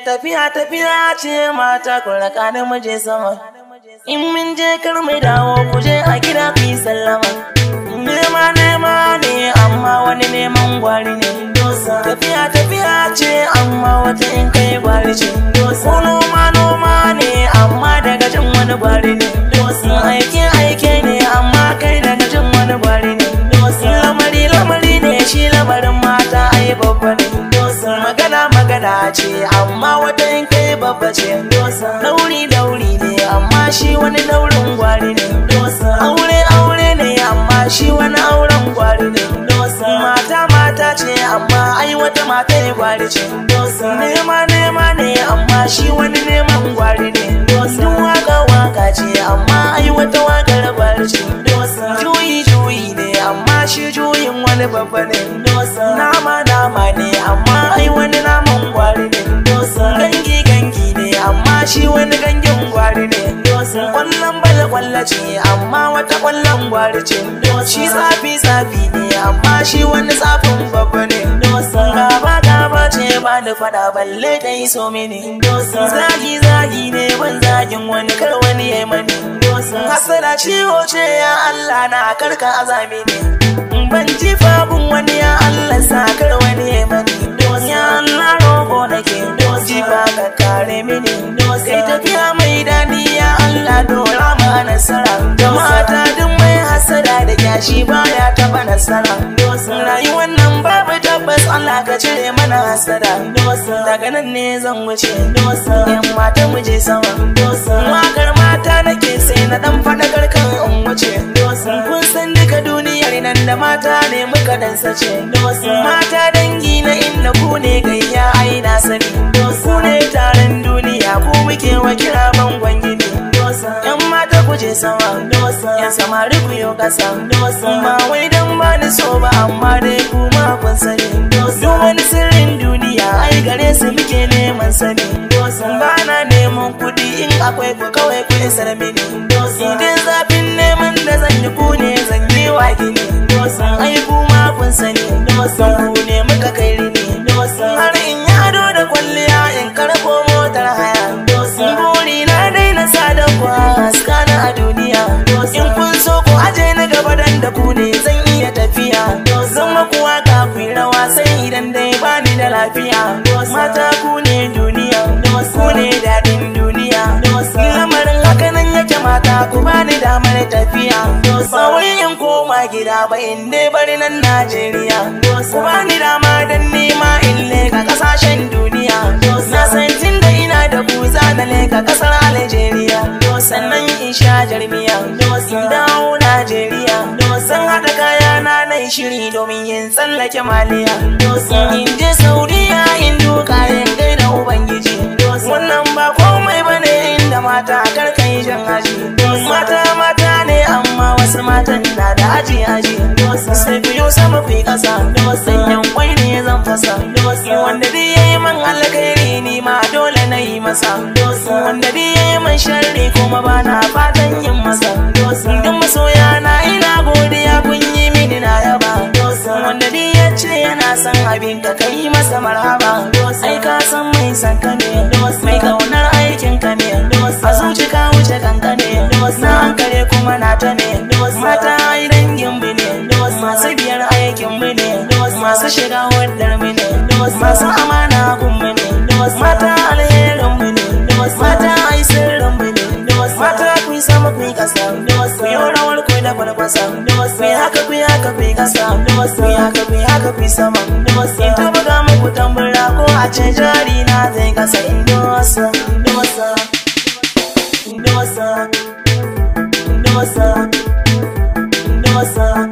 tafiya tafiya ce mata ku raka da muje sama in mun je kar mai dawo ku je a gida ku yi sallama nema nema ne amma wani neman gwari ne tafiya tafiya ce amma wata in kai gwari ce ko noma noma ne amma daga jin wani gwari ne aike aike ne amma kai daga jin wani gwari ne lamari lamari ne shi lamarin mata ai babba ne magana magana ce amma wata in kai babba ce dauri dauri ne amma shi wani daurin gwari ne aure aure ne amma shi wani auren gwari ne mata mata ce amma ai wata mata ya gwari ce nema nema ne amma shi wani neman gwari ne duk waka waka ce amma ai wata wakar gwari ce juyi juyi ne amma shi juyin wani babba ne nama nama ne amma ai wani naman gwari ne gangi gangi ne amma shi wani gangin gwari ne kwallon bala kwalla ce amma wata kwallon gwari ce shi tsafi tsafi ne amma shi wani tsafin babba ne gaba gaba ce ba da fada balle ta yi so mini zagi zagi ne ban zagin wani kar wani ya mani hasala ciwo ce ya Allah na karka azami ne ban ji fabun wani ya Allah sa kar wani ya mani ya Allah roƙo nake ji ba ka kare mini kai tafiya mai dadi ya Allah dora ma nasara mata duk mai hasada da kyashi baya taba nasara rayuwar nan babu tabbas Allah ka cire mana hasada daga nan ne zan wuce yan mata mu je sama wakar mata nake sai na dan fadakar kan in wuce kun san duka duniyar nan da mata ne muka dan sace mata dangi na inda ku ne gayya ai na sani ku ne taron duniya ku muke wa kira bangon gini yan mata ku je sama yan samari ku yo kasa ba wai dan ba ni so ba amma dai ku ma kun sani duk wani sirrin duniya ai gare su muke neman sani ba na neman kuɗi in akwai ku kawai ku isar mini idan zafin neman da zan yi ku ne zan yi wa gini ai ku ma kun sani ku ne muka kai rini har in yi ado da kwalliya in karko motar haya buri na daina sada ku haska na a duniya in kun so ku aje na gaba dan da ku ne zan iya tafiya zan maku waka ku yi rawa sai idan dai bani da lafiya mata ku ne duniya ku ne daɗin duniya lamarin haka nan yake mata ku bani damar tafiya ba wai in koma gida ba in dai bari nan Najeriya ku bani dama dan nema in leka kasashen duniya na san tun da ina da ku za na leka kasar Algeria sannan in sha jarmiya in dawo Najeriya san haɗa kaya na nai shiri domin yin tsallake maliya in je Saudiya in duka in gaida Ubangiji wannan ba komai bane inda mata karkai jan aji mata mata ne amma wasu matan na da aji aji sai biyu sama fi kasa sanyan kwai ne zan fasa wanda dai yayi man alkhairi ni ma dole na yi masa wanda dai yayi man sharri kuma ba na fatan yin masa duk masoya na ina godiya kun yi mini na yaba wanda dai ya ce yana son abin ka kai masa marhaba ai ka san mai san ka ne mai kaunar aikin ka ne a zuci ka wuce kanka ne na hankali kuma na ta ne mata ai dangin mu ne masu biyar aikin mu ne masu shiga wadar mu ne masu amana gun mu ne mata alherin mu ne mata ai sirrin mu ne mata ku sama ku kasa ku yi rawar ku da kwalkwasa ku yi haka ku yi haka ku kasa ku yi haka ku yi haka ku sama in ta buga muku tambura ko a ce jari na zai kasa indosa indosa indosa indosa indosa